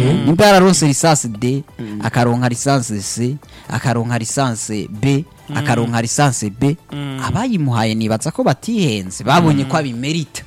nimba yararonse lisansi D akaronka lisansi C akaronka lisansi B akaronka lisansi B abayimuhaye nibaza ko batihenze babonye ko abimerita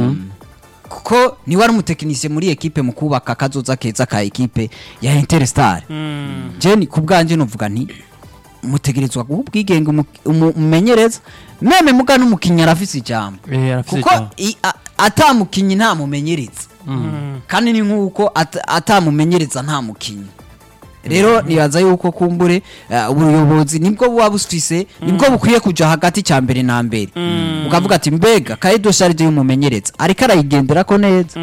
kuko niwe ari umutekinisiye muri ekipe mu kubaka akazoza keza ka ekipe ya Interstar jeni ku bwanjye nuvuga nti mutegerezwa guha ubwigenge umu- umu- umumenyereza meme muga n'umukinnyi arafise ijambo Eh, arafise kuko ijambo. i- a- atamukinnyi nta mumenyereza kandi ni nk'uko at- atamumenyereza nta mukinnyi rero nibaza yuko kumbure eh, ubuyobozi nibwo buba bufise nibwo bukwiye kuja hagati cya mbere na mbere ukavuga ati mbega kaedo sharide y'umumenyereza ariko arayigenderako neza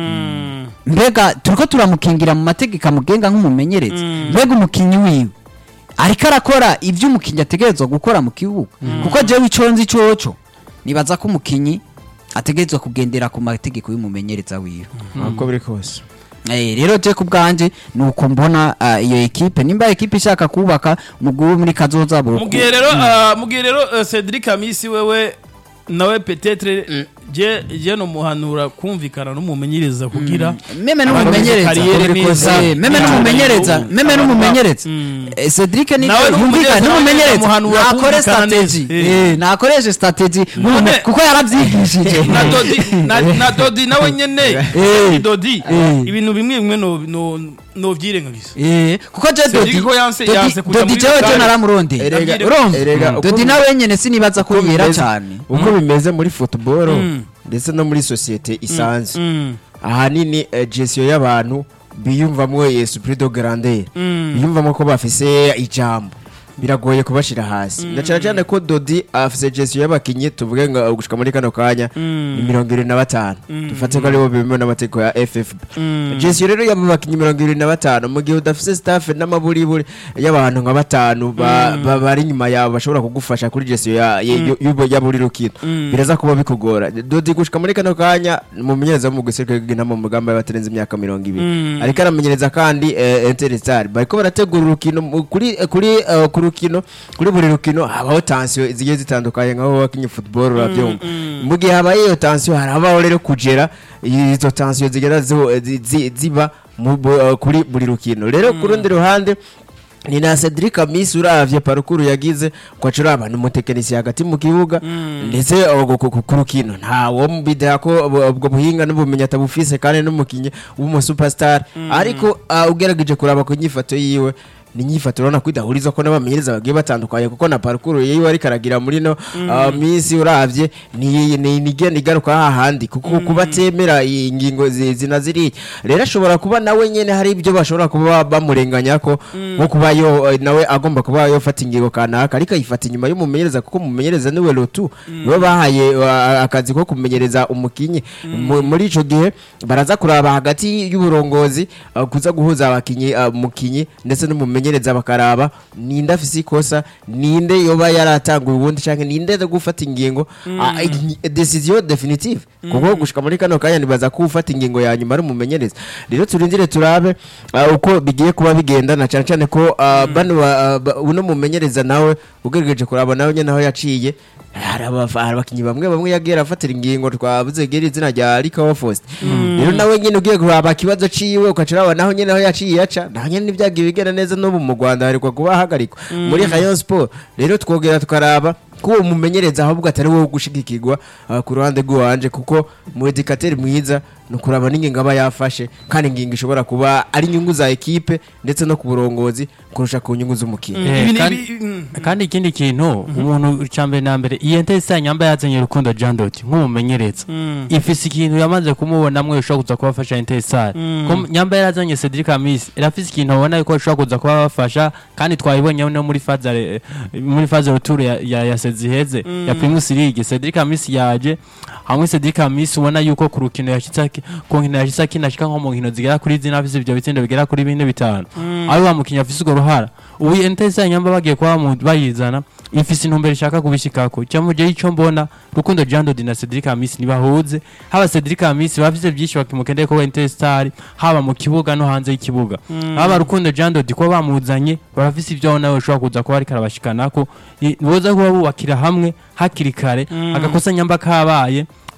mbega turiko turamukingira mu mategeko amugenga nk'umumenyereza mbega umukinnyi wiwe ariko arakora ibyo umukinnyi ategerezwa gukora mu kibuga kuko jewe ico nzi coco nibaza ko umukinnyi ategerezwa kugendera ku mategeko y'umumenyereza wiwe uko biri kose Eh, rero je ku bwanje ni uko mbona ah, iyo ekipe nimba ekipe ishaka kubaka umugwi wo muri kazoza bo mugihe rero ah, mugihe rero eh, Cedric Amisi wewe nawe petetre je je no muhanura kumvikana n'umumenyereza kugira meme Abantu n'umumenyereza kariyeri neza. Eh, meme Mm. n'umumenyereza Mm. meme Abantu n'umumenyereza Mm. Eh, Cedric ni Nawe n'umumenyereza yumvikana n'umumenyereza muhanura nakore kumvikana strategy neza. eh nakoreshe strategy None- kuko yaravyigishije na Dodi na, na Dodi nawe nyene Eh. Dodi Eh. ibintu bimwe bimwe no no no vyirengagiza Eh, kuko je Cedric Dodi ko yanse- Dodi- yanse kuja Dodi muri jewe je Vitali. naramurondeye Erega- urumva erega uko Dodi bi- nawe nyene sinibaza ko uko yera bimeze- cyane uko bimeze muri football Mm. ndetse no muri sosiyete isanzwe Mm. ahanini eh, gestion y'abantu biyumvamwo esprit de grandeur Mm. biyumvamo ko bafise ijambo biragoye kubashira hasi na cyane cyane ko Dodi afise gestion y'abakinyi tuvuge ngo gushika muri kano kanya ni mirongo irindwi na batanu dufate ko aribo bemewe n'amategeko ya FFB gestion rero y'abo bakinyi mirongo irindwi na batanu mu gihe udafise staff n'amaburiburi y'abantu nka batanu ba- ba- bari inyuma yawe bashobora kugufasha kuri gestion ya ya- y'ubu- ya buri rukino biraza kuba bikugora Dodi gushika muri kano kanya mumenyereza mu gisirikare bw'intama mu mugamba y'abatarenze imyaka mirongo ibiri ariko aramenyereza kandi eh, Interstar bariko barategura urukino mu- kuri eh, kuri eh, ku rukino kuri buri rukino habaho tension zigiye zitandukanye nkaho wakinye football urabyumva mu gihe habaye iyo tension harabaho rero kugera izo tension zigenda ziho- zi- zi- ziba mu- bu- eh, kuri buri rukino rero ku rundi ruhande ni na Cedric Amisi uravye parukuru yagize kwacura abantu umutekinisiye hagati mu kibuga ndetse ubwo ku- ku- ku rukino ntawo mbidera ko ubwo- ubwo buhinga n'ubumenyi atabufise kandi n'umukinyi w'umusuperstar ariko ah, ugerageje kuraba ku nyifato yiwe ni inyifato urabona ko idahuriza ko n'abamenyereza bagiye batandukanye kuko na parukuru yiwe ariko aragira muri no ah, minsi uravye ni ni ni igenda igaruka hahandi kuko kuba atemera ingingo zi- zina ziriya rero ashobora kuba nawe nyene hari ibyo bashobora kuba bamurenganya ko nko kuba yo nawe agomba kuba yofata ingingo kanaka ariko ayifata inyuma y'umumenyereza kuko umumenyereza niwe lotu niwe bahaye uh, akazi ko kumenyereza umukinyi Mu- muri ico gihe baraza kuraba hagati y'uburongozi uh, kuza guhuza abakinyi uh, mukinyi ndetse n'umumenyereza bakaraba ninde afise ikosa ninde yoba yaratanguye ubundi canke ninde zo gufata ingingo uh, i- decision definitive kuko gushika muri kano kanya nibaza ko ufata ingingo ya nyuma ari umumenyereza rero turindire turabe uh, uko bigiye kuba bigenda na cyane cyane ko uh, bano ba- uh, ba- uno mumenyereza nawe ugerageje kuraba nawe nyene aho yaciye hari abafa- hari abakinyi bamwe bamwe yagiye afatira ingingo twavuze gera izina rya Rikawa Faust rero nawe nyene ugiye kuraba ikibazo ciwe ukacuraba naho nyene aho yaciye yaca naho nyene nivyagiye bigenda neza n'ubu mu Rwanda harikwa kuba hagarikwa muri Rayon Sport rero twogera tukaraba ko uwo mumenyereza ahubwo atari wowe gushigikirwa uh, ku ruhande rw'iwanje kuko mu edikateri mwiza ni ukuraba n'ingingo aba yafashe kandi ingingo ishobora kuba ari inyungu za ekipe ndetse no ku burongozi kurusha ku nyungu z'umukinnyi Eh, Ibi ni- kandi- ibi- mm. kandi ikindi kintu umuntu cya mbere na mbere iyi entesi nyamba yazanye rukundo Jean Doti nk'umumenyereza ifise ikintu yamaze kumubonamwe ishobora kuza kubafasha entesari nyamba yarazanye Cedric Amis irafise ikintu abona yuko ishobora kuza kubafasha kandi twayibonye no muri faze muri faze retour ya ya, ya Seziheze ya Primus League Cedric Amis yaje hamwe Cedric Amis ubona yuko ku rukino yashitse aki- ku nkino yashitse akinashika nko mu nkino zigera kuri zina afise ibyo bitsindo bigera kuri bine bitanu ari wa mukinya afise urwo ruhara ubu entesi nyamba bagiye kuba bamu- bayizana ifise intumbero ishaka kubishikako cyangwa je ico mbona rukundo Jean Dodi na Cedric Amisi nibahuze haba Cedric Amisi bafise byinshi bakimukendeye ko Interstar haba mu kibuga no hanze y'ikibuga haba rukundo Jean Dodi ko bamuzanye barafise ibyo nawe ushobora kuza kuba ariko arabashikanako ni- boza kuba bubakira hamwe hakiri kare agakosa nyamba kabaye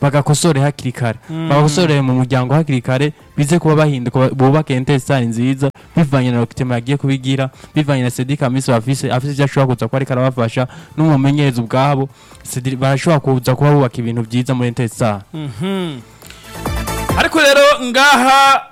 bagakosore hakiri kare bagakosorere mu muryango hakiri kare bize kuba bahinduka bubake intesitari nziza bivanye na Rokitema yagiye kubigira bivanye na Cedric Amisi afise afise ivyo ashobora kuza kuba ariko arabafasha n'umumenyereza ubwabo Cedric barashobora kuza kuba bubaka ibintu vyiza muri intesitari ariko rero ngaha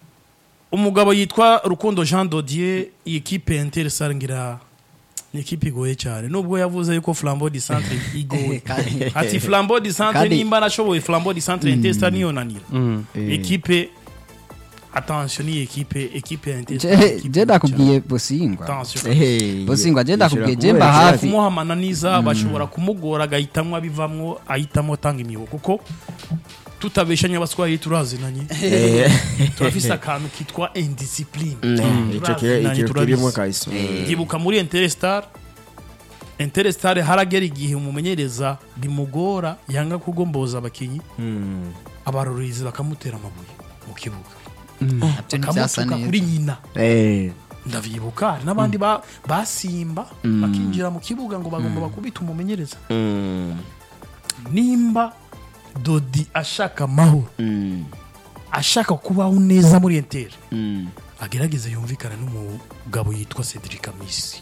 umugabo yitwa rukundo jean dodier iyi kipe ya interisare ngira ni ikipe igoye cyane nubwo yavuze yuko flambo di centre igoye Kandi- ati flambo di centre Kandi- nimba nashoboye flambo di centre interisare niyo nanira ekipe attention ni ekipe ekipe ya interisare Je- je ndakubwiye bosingwa attention bosingwa je ndakubwiye je mba kubera hafi kumuha amananiza bashobora kumugora agahitamwo abivamwo ahitamo atanga imihigo kuko tutabeshanya abaswahili turazinanye turafise akantu kitwa indiscipline icyo kirimo kahise ndibuka muri Interstar Interstar haragera igihe umumenyereza bimugora yanga kugomboza abakinyi abarorezi bakamutera amabuye mu kibuga nabyo ntibyasa bakamutuka neza kuri nyina Eh, ndavyibuka hari n'abandi ba- basimba bakinjira mu kibuga ngo bagomba bakubita umumenyereza mm, nimba dodi ashaka amahoro mm, ashaka kubaho neza muri Inter mm. agerageze yumvikane n'umugabo yitwa Cedric Amisi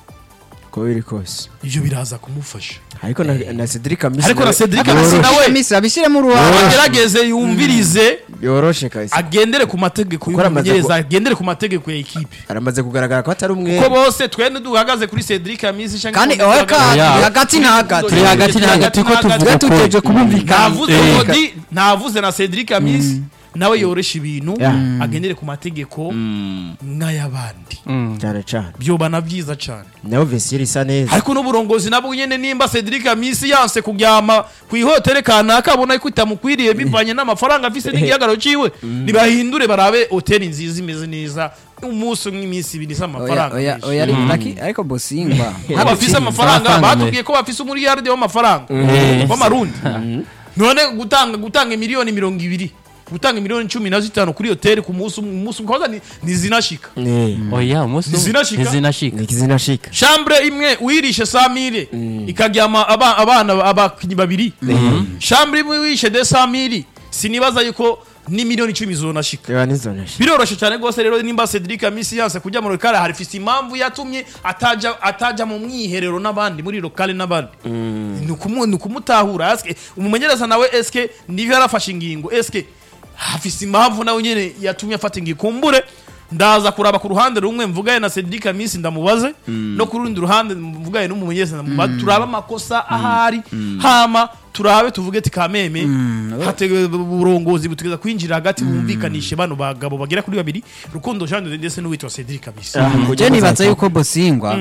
uko biri kose ivyo biraza kumufasha ariko na na Cedric Amisi ariko na nawe Cedric Amisi nawe misi abishyiremo uruhare agerageze yumvirize yoroshe kahise agendere ku mategeko Kuko aramaze y'umumenyereza agendere ku mategeko ya ekipe aramaze kugaragara ko atari umwe ko bose twende duhagaze kuri Cedric Amisi canke kandi ngo oya duhagaze- ka hagati na hagati Turi hagati na hagati ko tuvuga twe tuteje kubumvikana navuze Eh. Dodi navuze na Cedric Amisi nawe yoresha ibintu Yeah. agendere ku mategeko nk'ay'abandi cyane cyane byobana byiza cyane nawe Vesiyeri isa neza ariko n'uburongozi nabwo nyene nimba Cedric Amisi yanse kuryama ku ihotere kanaka abona ko itamukwiriye bivanye n'amafaranga afise n'igihagararo ciwe nibahindure barabe hoteli nziza imeze neza umunsi umwe iminsi ibiri isa oya amafaranga oya menshi. oya ariko laki- ariko bosingwa ko bafise amafaranga amafaranga batubwiye ko bafise umuriyaride w'amafaranga Eh. w'amarundi none gutanga gutanga miliyoni mirongo ibiri gutanga miliyoni cumi na zitanu kuri hoteli ku munsi umwe umunsi umwe kwanza ni- ntizinashika Eh, oya umunsi umwe Ntizinashika? ntizinashika ni kizina shika shambure imwe uyirishe samire ikaryama aba- abana abakinnyi babiri shambure imwe wishe de samiri sinibaza yuko ni miliyoni icumi zonashika reba nizona shika biroroshe cyane rwose rero nimba Cedric Amisi yanse kujya mu rukare hari fisi impamvu yatumye ataja ataja mu mwiherero n'abandi muri lokale n'abandi ni ukumu- ni ukumutahura eske umumenyereza nawe eske niba yarafashe ingingo eske hafise impamvu nawe nyene yatumye afata ingingo kumbure ndaza kuraba ku ruhande rumwe mvugaye na Cedric Amisi ndamubaze no ku rundi ruhande mvugaye n'umumenyereza ndamubaze turabe amakosa ahari hama turabe tuvuge ati kameme hate uburongozi butegeza kwinjira hagati bumvikanishe bano bagabo bagera kuri babiri rukundo Jean de ndetse n'uwitwa Cedric Amisi je nibaza yuko bosingwa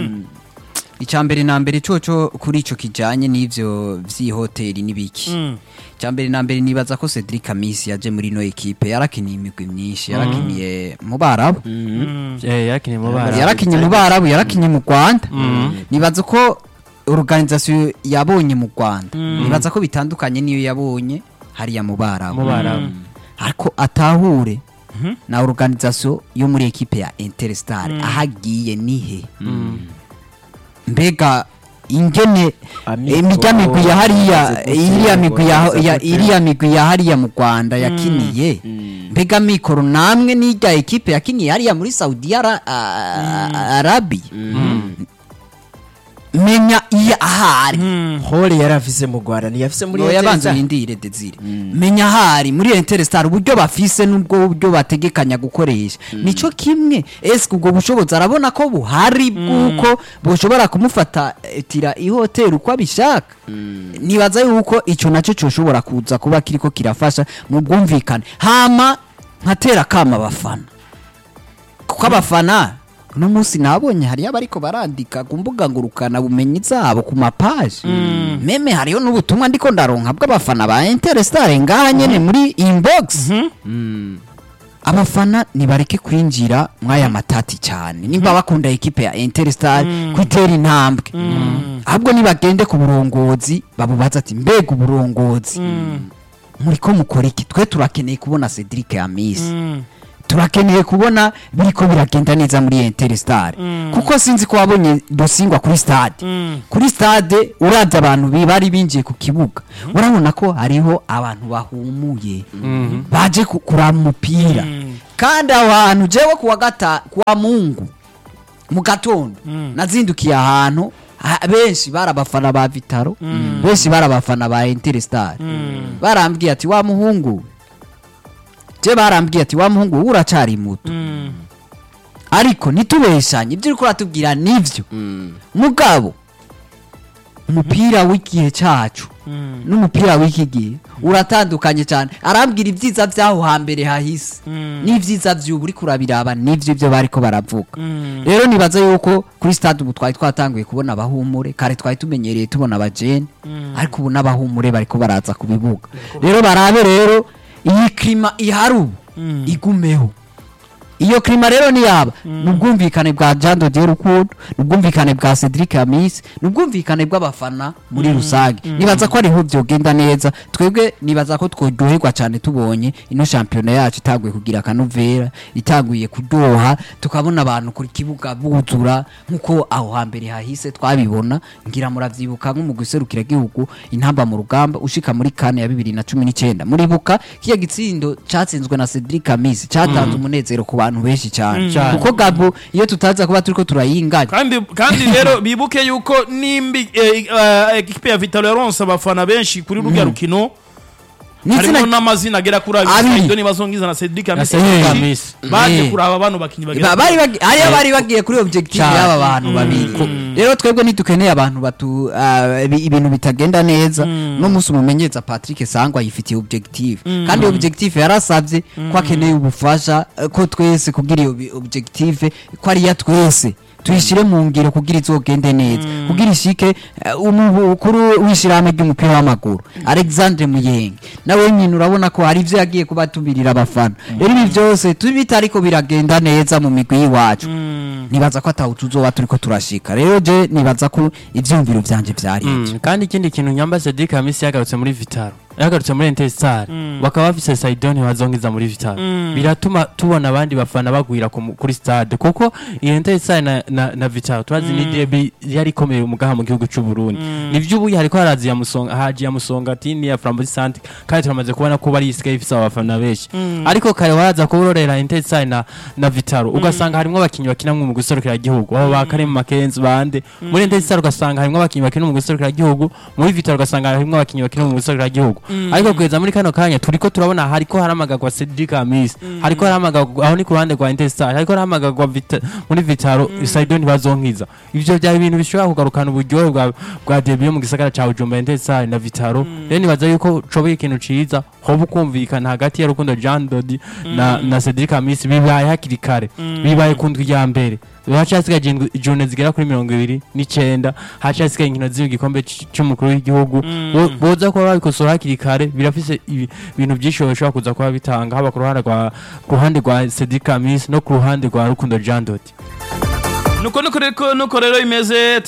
icya mbere na mbere coco kuri ico kijanye n'ivyo vy'ihoteli n'ibiki Mm. icya mbere na mbere nibaza ko Cedric Amisi yaje muri no ekipe yarakiniye imigwi myinshi yarakiniye mu Barabu Eh, yakiniye mu bana yarakinye mu Barabu yarakinye mu Rwanda nibaza ko organisation yabonye mu Rwanda nibaza ko bitandukanye niyo yabonye hariya mu Barabu mu barabu ariko atahure na organisation yo muri ekipe ya Interstar ahagiye nihe mbega ingene Amikoro, imirya migwi ya hariya amaze iriya migwi ya gutsindwa, ya- amaze iriya migwi ya hariya mu Rwanda yakiniye mbega mikoro namwe n'irya ekipe yakiniye hariya muri Saudi Ara- a- a- Arabia menya iyo ahari hole yari afise mu Rwanda ntiyafise muri Oya banza Airtel. uyindire Desire menya ahari muri Interstar uburyo bafise n'ubwo buryo bategekanya gukoresha nico kimwe eske ubwo bushobozi arabona ko buhari bw'uko bushobora kumufata eh, tira ihoteli uko abishaka nibaza yuko ico naco coshobora kuza kuba kiriko kirafasha mu bwumvikane hama nkatera kama abafana kuko abafana uno munsi nabonye hariyo abariko barandika ku mbuga ngurukana bumenyi zabo ku mapaji meme hariyo n'ubutumwa ndiko ndaronka bw'abafana ba Interstar ngaha nyene muri inbox abafana nibareke kwinjira mwaya matati cyane nimba bakunda ekipe ya Interstar kwitera intambwe ahubwo nibagende ku burongozi babubaza ati mbega uburongozi muriko mukora iki twe turakeneye kubona Cedric Amisi turakeneye kubona biriko biragenda neza muri Interstar kuko sinzi ko wabonye dosingwa kuri stade kuri stade uravye abantu bi- bari binjiye ku kibuga urabona ko hariho abantu bahumuye baje ku- kuraba umupira kandi aho hantu jewe kuwa gata kuwa mungu mu gatondo nazindukiye ahantu ha- benshi bari abafana ba vitaro benshi bari abafana ba Interstar barambwiye ati wa muhungu je barambwiye ati wa muhungu wowe uracari muto ariko ntitubeshanye ibyo uriko uratubwira nivyo mugabo umupira w'igihe cacu n'umupira w'iki gihe uratandukanye cyane arambwira ibyiza by'aho hambere hahise n'ibyiza by'ubu uriko urabiraba nivyo ibyo bariko baravuga rero nibaza yuko kuri stade ubu twari twatanguye kubona abahumure kare twari tumenyereye tubona abajene ariko ubu n'abahumure bariko baraza ku bibuga rero barabe rero iyi klima ihari ubu igumeho iyo klima rero ni yaba ni ubwumvikane bwa Jean de Dieu Rukundo ni ubwumvikane bwa Cedric Amis ni ubwumvikane bw'abafana muri rusange nibaza ko ariho byogenda neza twebwe nibaza ko tworyoherwa cyane tubonye ino shampiyona yacu itaguye kugira akanovera itaguye kudoha tukabona abantu ku kibuga buzura nk'uko aho hambere hahise twabibona ngira muravyibuka nko mu guserukira igihugu intamba mu rugamba ushika muri kane ya bibiri na cumi n'icyenda muribuka kiya gitsindo catsinzwe na Cedric Amis catanze umunezero ku bantu benshi cyane Cyane. kuko gabo iyo tutaza kuba turiko turayinganya kandi kandi rero bibuke yuko nimbi eh, eh, ekipe ya Vitalo yaronse abafana benshi kuri rurya rukino harimo n'izina n'amazina agera kuri Abiri. abiri Saido Nibazongiza na Cedric na Amisi Cedric benshi Amisi. baje Eh. kuraba bano bakinyi bagera Ba- bari bagi- hariyo bari bagiye kuri objective Cyane. y'aba bantu babiri rero twebwe ntidukeneye abantu batu ah, ibi- ibintu bitagenda neza no munsi umumenyereza Patrick Sangwa yifitiye objective kandi iyo objective yarasabye ko akeneye ubufasha eh, ko twese kugira iyo bi- objective ko ari iya twese tuyishyire mu ngiro kugira izogende neza kugira ishike eh, umukuru w'ishyirahamwe ry'umupira w'amaguru Alexandre Muyenge nawe nyine urabona ko hari ibyo yagiye kuba tubirira abafana rero ibi byose tubi ariko biragenda neza mu migwi y'iwacu nibaza ko ataho tuzoba turiko turashika rero je nibaza ko ivyumviro vyanje vyari ivyo Mm, kandi ikindi kintu nyamba Cedric Hamisi yagarutse muri Vitaro yagarutse muri Interstar bakaba bafise Saidon bazongiza muri Vitaro biratuma tubona abandi bafana bagwira ku mu- kuri stade kuko iyo Interstar na, na, na Vitaro twazi ni derby yari ikomeye umugaha mu gihugu cy'u Burundi nivyo ubu hariko harazi ya musonga haji ya musonga tini ya Flambeau Centre kandi turamaze kubona ko bari isike ifise abafana benshi ariko kare waraza kubororera Interstar na, na Vitaro ugasanga harimo abakinyi bakina mu guserukira igihugu abo ba Karim Makenzi bande muri Interstar ugasanga harimo abakinyi bakina mu guserukira igihugu muri Vitaro ugasanga harimo abakinyi bakina mu guserukira igihugu ariko kugeza muri kano kanya turiko turabona hariko haramagagwa Cedric Amis hariko haramagagwa aho ni ku ruhande rwa Interstar hariko haramagagwa Vita- muri Vitaro Saidon bazonkiza ivyo byari ibintu bishobora kugarukana uburyohe bwa bwa debut yo mu gisagara ca Bujumbura Interstar na Vitaro rero nibaza yuko coboye ikintu ciza hoba ukumvikana hagati ya Rukundo Jean Dodi na, na Cedric Amis bibaye hakiri kare bibaye ku ndwi ya mbere hacasigaye indwi- ijone zigera kuri mirongo ibiri n'icenda hacasigaye inkino z'igikombe c- c'umukuru w'igihugu Bo- boza kuba babikosora hakiri kare birafise ibi- ibintu byinshi bishobora kuza kuba bitanga haba ku ruhande rwa ku ruhande rwa Cedric Amis no ku ruhande rwa Rukundo Jean Dodi nuko nuko rero nuko rero imeze